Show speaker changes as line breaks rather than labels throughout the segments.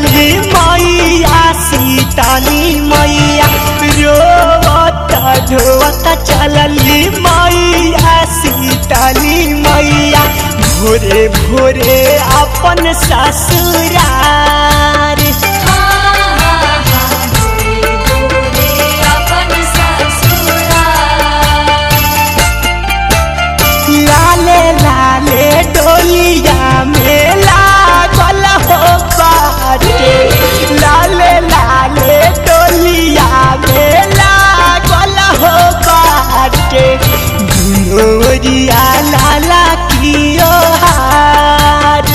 चलली मैया सीताली मैया रोवता ढोवता चलली मैया सीताली मैया भोरे भोरे अपन ससुरार लाले लाले डोलिया में लागल हो बाटे लाले लाले डोलिया में लागल हो बाटे दुनोरिया लाला कियो हार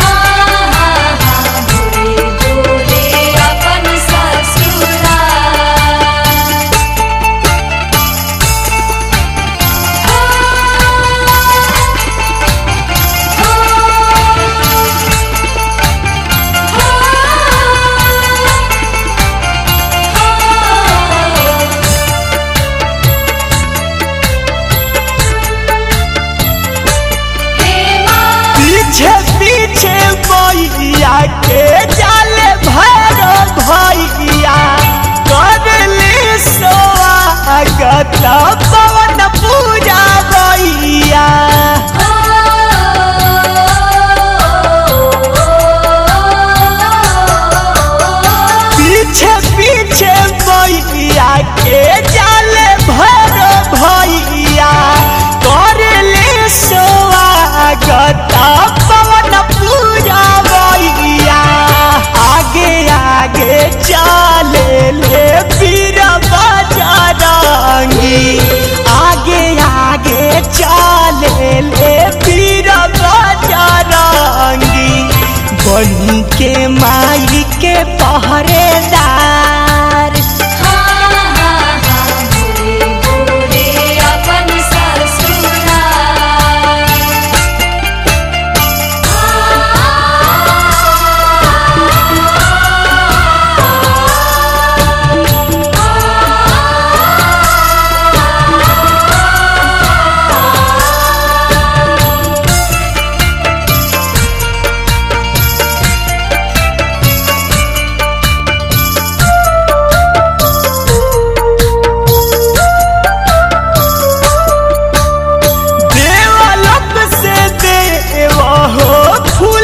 पीछे पीछे मैया के जाले भैरो भैया करली स्वागत पवन पूजा भैया पीछे पीछे मैया के जाले भैरो भैया करली स्वागत पवन पूजा भैया आगे आगे चले ले वीर बजरंगी आगे आगे चले ले वीर बजरंगी बनी के माई के पहरेदार देवलोक से देव हो फूल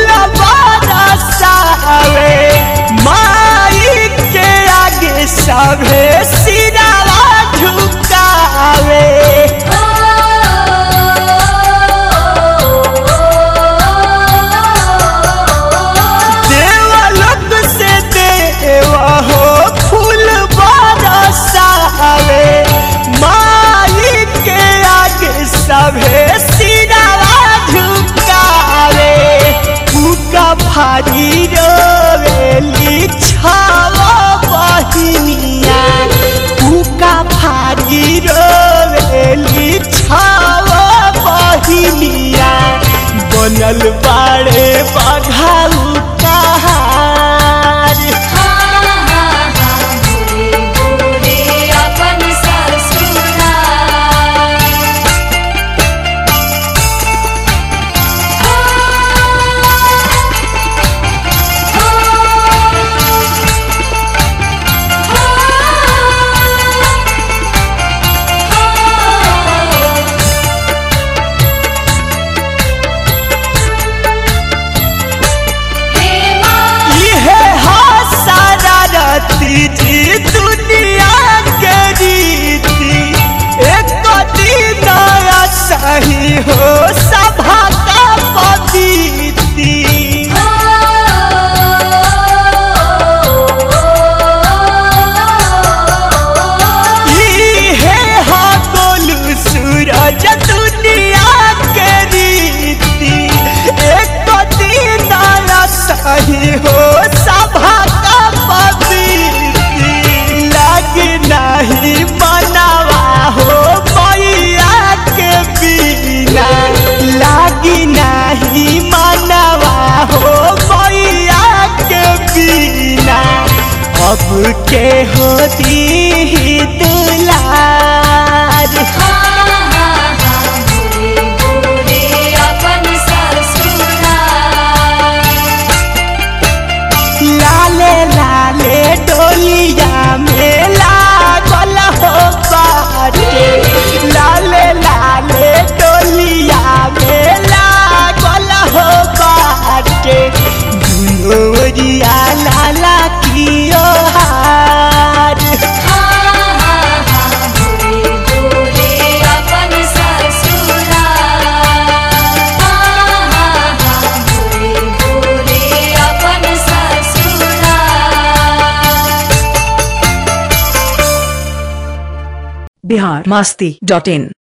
बरसावे माई के आगे सभे सिरावा झुकावे देवलोक से देव हो फूल बरसावे माई के आगे सभे सिरावा झुकावे फूका भारी रोवेली छावा बहिनिया फूका भारी रोवेली छावा बहिनिया बनल बाड़े बघाऊ कहार इहे हा सारा रती जी दुनिया के रीति एक दिन सही हो सभा का पविती इहे हा गोलू सूरज दुनिया के रीति एक दिन सही हो सभा का पविती लग नहीं मनावा हो मैया के बिना लागी नहीं मनावा हो मैया के बिना अब के होती दुलार लाल
बिहार मास्ती डॉट इन